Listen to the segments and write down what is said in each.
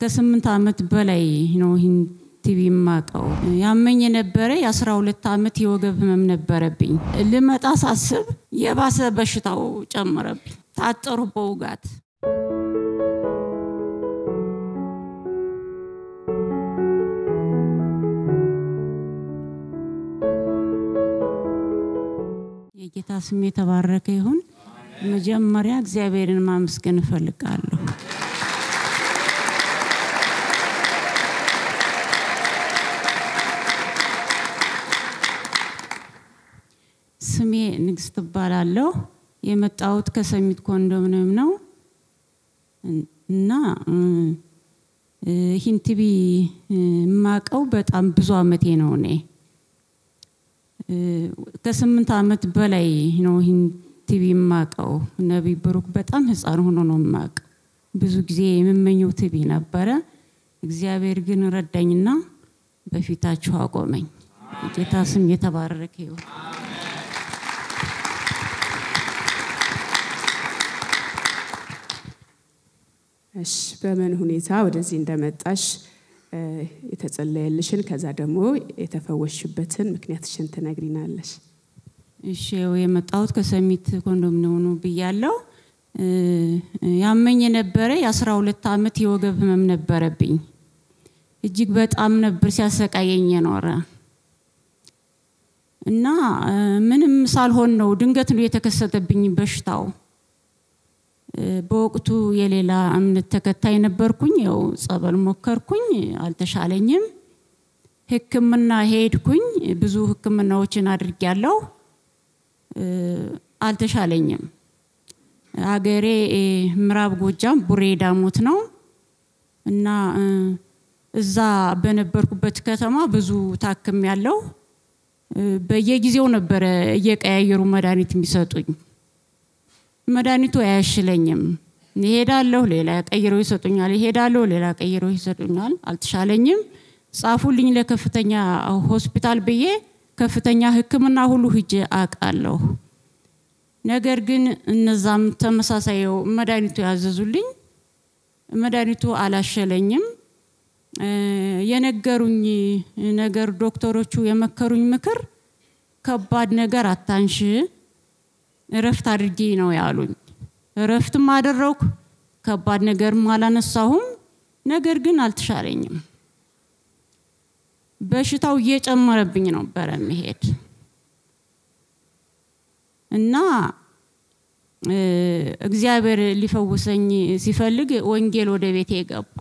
ከስምንት ዓመት በላይ ነው ይህን ቲቪ የማውቀው። ያመኝ የነበረ የአስራ ሁለት ዓመት የወገብ ህመም ነበረብኝ። ልመጣ ሳስብ የባሰ በሽታው ጨመረብኝ። ታጠሩ በውጋት የጌታ ስም የተባረከ ይሁን። መጀመሪያ እግዚአብሔርን ማመስገን እፈልጋለሁ። ስሜ ንግስት እባላለሁ። የመጣሁት ከሰሚት ኮንዶሚኒየም ነው እና ይህን ቲቪ የማውቀው በጣም ብዙ አመቴ ነው። እኔ ከስምንት ዓመት በላይ ነው ይህን ቲቪ የማውቀው። ነቢይ ብሩክ በጣም ህፃን ሆኖ ነው የማውቀው። ብዙ ጊዜ የምመኘው ቲቪ ነበረ። እግዚአብሔር ግን ረዳኝና በፊታችሁ አቆመኝ። ጌታ ስም የተባረከ ይሁን። እሺ በምን ሁኔታ ወደዚህ እንደመጣሽ የተጸለየልሽን ከዛ ደግሞ የተፈወሽበትን ምክንያትሽን ትነግሪናለሽ። እሺ ያው የመጣሁት ከሰሚት ኮንዶሚኒየም ነው ብያለሁ። ያመኝ የነበረ የአስራ ሁለት ዓመት የወገብ ህመም ነበረብኝ። እጅግ በጣም ነበር ሲያሰቃየኝ የኖረ እና ምንም ሳልሆን ነው ድንገት ነው የተከሰተብኝ በሽታው። በወቅቱ የሌላ እምነት ተከታይ ነበርኩኝ። ያው ጸበል ሞከርኩኝ፣ አልተሻለኝም። ሕክምና ሄድኩኝ። ብዙ ሕክምናዎችን አድርጊያለሁ፣ አልተሻለኝም። ሀገሬ ምዕራብ ጎጃም ቡሬ ዳሞት ነው እና እዛ በነበርኩበት ከተማ ብዙ ታክም ያለው በየጊዜው ነበረ እየቀያየሩ መድኃኒት የሚሰጡኝ። መድኃኒቱ አያሽለኝም። ይሄዳለሁ፣ ሌላ ቀይረው ይሰጡኛል። ይሄዳለሁ፣ ሌላ ቀይረው ይሰጡኛል። አልተሻለኝም። ጻፉልኝ ለከፍተኛ ሆስፒታል ብዬ ከፍተኛ ሕክምና ሁሉ ሂጄ አውቃለሁ። ነገር ግን እነዛም ተመሳሳይ መድኃኒቱ ያዘዙልኝ መድኃኒቱ አላሸለኝም። የነገሩኝ ነገር ዶክተሮቹ የመከሩኝ ምክር ከባድ ነገር አታንሽ እረፍት አድርጊ ነው ያሉኝ። እረፍትም አደረኩ፣ ከባድ ነገርም አላነሳሁም። ነገር ግን አልተሻለኝም። በሽታው እየጨመረብኝ ነበረ መሄድ እና እግዚአብሔር ሊፈውሰኝ ሲፈልግ ወንጌል ወደ ቤቴ ገባ።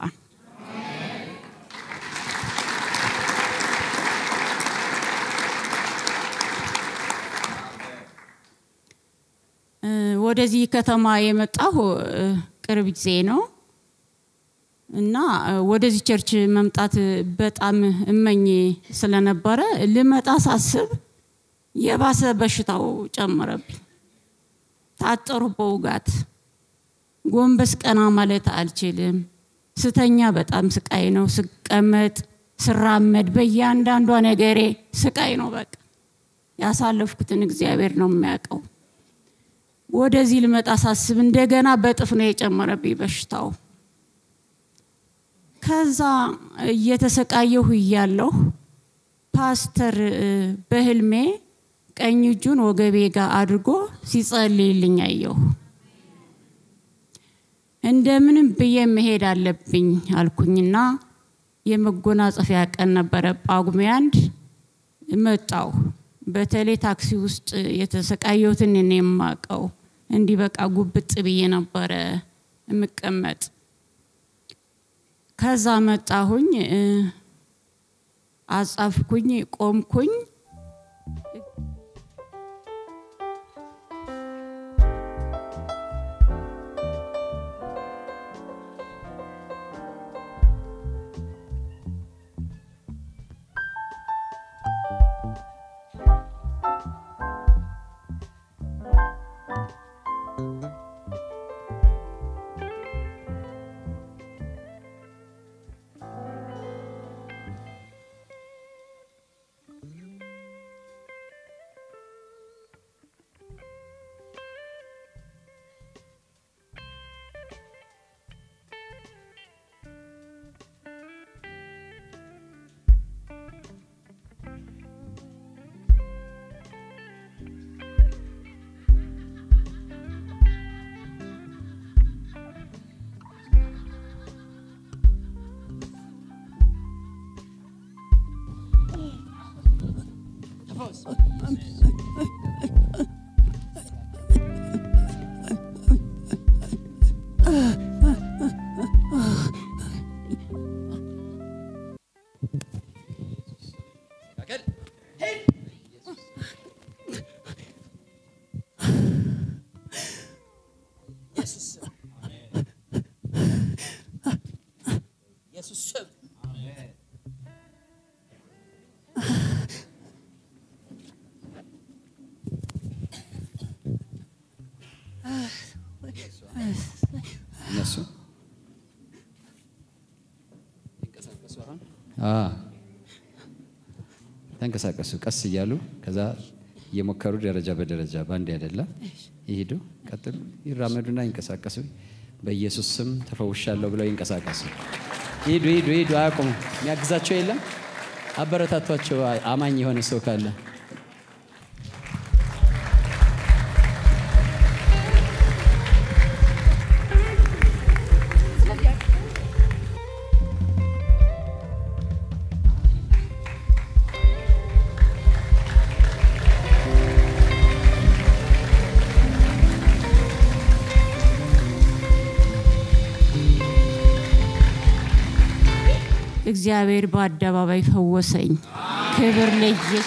ወደዚህ ከተማ የመጣሁ ቅርብ ጊዜ ነው እና ወደዚህ ቸርች መምጣት በጣም እመኝ ስለነበረ ልመጣ ሳስብ የባሰ በሽታው ጨመረብኝ። ታጠሩ በውጋት ጎንበስ ቀና ማለት አልችልም። ስተኛ በጣም ስቃይ ነው። ስቀመጥ፣ ስራመድ በእያንዳንዷ ነገሬ ስቃይ ነው። በቃ ያሳለፍኩትን እግዚአብሔር ነው የሚያውቀው። ወደዚህ ልመጣ ሳስብ እንደገና በጥፍ ነው የጨመረብኝ በሽታው። ከዛ እየተሰቃየሁ እያለሁ ፓስተር በህልሜ ቀኝ እጁን ወገቤ ጋር አድርጎ ሲጸልይልኝ አየሁ። እንደምንም ብዬ መሄድ አለብኝ አልኩኝና የመጎናጸፊያ ቀን ነበረ ጳጉሜ አንድ መጣሁ። በተለይ ታክሲ ውስጥ የተሰቃየሁትን እኔ የማውቀው እንዲህ በቃ ጉብጥ ብዬ ነበረ የምቀመጥ። ከዛ መጣሁኝ፣ አጻፍኩኝ፣ ቆምኩኝ። በኢየሱስ ስም እነሱ ይንቀሳቀሱ አሁን አዎ፣ ተንቀሳቀሱ ቀስ እያሉ ከዛ እየሞከሩ ደረጃ በደረጃ በአንድ አይደለም ይሄዱ፣ ቀጥሉ፣ ይራመዱና ይንቀሳቀሱ። በኢየሱስ ስም ተፈውሻለሁ ብለው ይንቀሳቀሱ። ሂዱ፣ ሂዱ፣ ሂዱ። አያቁሙ። የሚያግዛቸው የለም። አበረታቷቸው። አማኝ የሆነ ሰው ካለ እግዚአብሔር በአደባባይ ፈወሰኝ። ክብር ለኢየሱስ።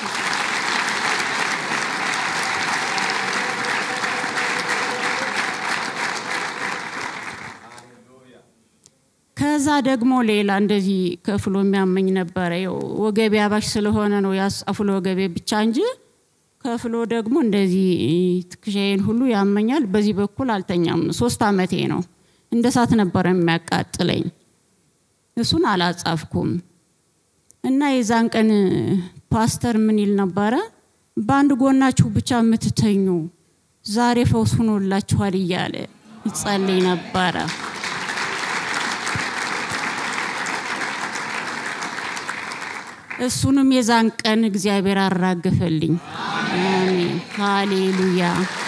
ከዛ ደግሞ ሌላ እንደዚህ ከፍሎ የሚያመኝ ነበረ። ያው ወገቤ አባሽ ስለሆነ ነው ያስአፍሎ ወገቤ ብቻ እንጂ ከፍሎ ደግሞ እንደዚህ ትከሻዬን ሁሉ ያመኛል። በዚህ በኩል አልተኛም። ሶስት አመቴ ነው። እንደ እሳት ነበረ የሚያቃጥለኝ። እሱን አላጻፍኩም እና የዛን ቀን ፓስተር ምን ይል ነበረ? በአንድ ጎናችሁ ብቻ የምትተኙ ዛሬ ፈውስ ሆኖላችኋል እያለ ይጸልይ ነበረ። እሱንም የዛን ቀን እግዚአብሔር አራገፈልኝ። አሜን፣ ሃሌሉያ።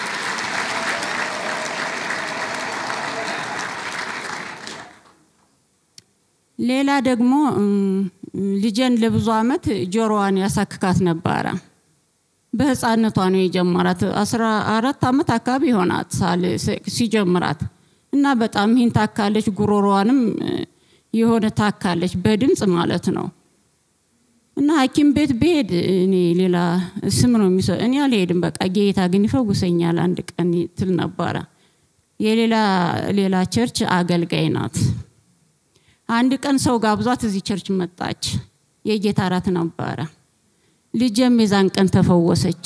ሌላ ደግሞ ልጄን ለብዙ አመት ጆሮዋን ያሳክካት ነበረ። በህፃነቷ ነው የጀመራት። አስራ አራት አመት አካባቢ ይሆናት ሳል ሲጀምራት እና በጣም ይህን ታካለች። ጉሮሮዋንም የሆነ ታካለች፣ በድምፅ ማለት ነው። እና ሐኪም ቤት ብሄድ እኔ ሌላ ስም ነው የሚሰ እኔ አልሄድም። በቃ ጌታ ግን ይፈውሰኛል አንድ ቀን ትል ነበረ። የሌላ ሌላ ቸርች አገልጋይ ናት። አንድ ቀን ሰው ጋብዟት እዚህ ቸርች መጣች። የጌታ እራት ነበረ። ልጄም የዛን ቀን ተፈወሰች።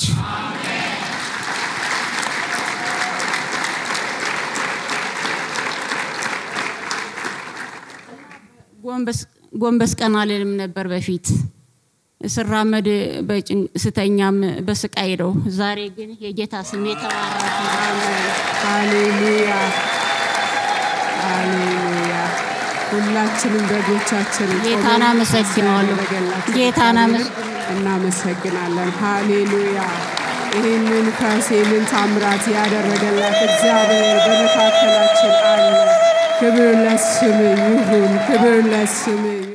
ጎንበስ ቀና አልልም ነበር በፊት ስራመድ ስተኛም በስቃይ ነው። ዛሬ ግን የጌታ ስም የተባረከ ሃሌሉያ ሃሌሉያ። ሁላችንም በጎቻችን ጌታን አመሰግነዋለሁ። ጌታን አመስ እናመሰግናለን። ሃሌሉያ። ይህንን ፈውስ ይህንን ታምራት ያደረገላት እግዚአብሔር በመካከላችን አለ። ክብር ለስም ይሁን፣ ክብር ለስም ይሁን።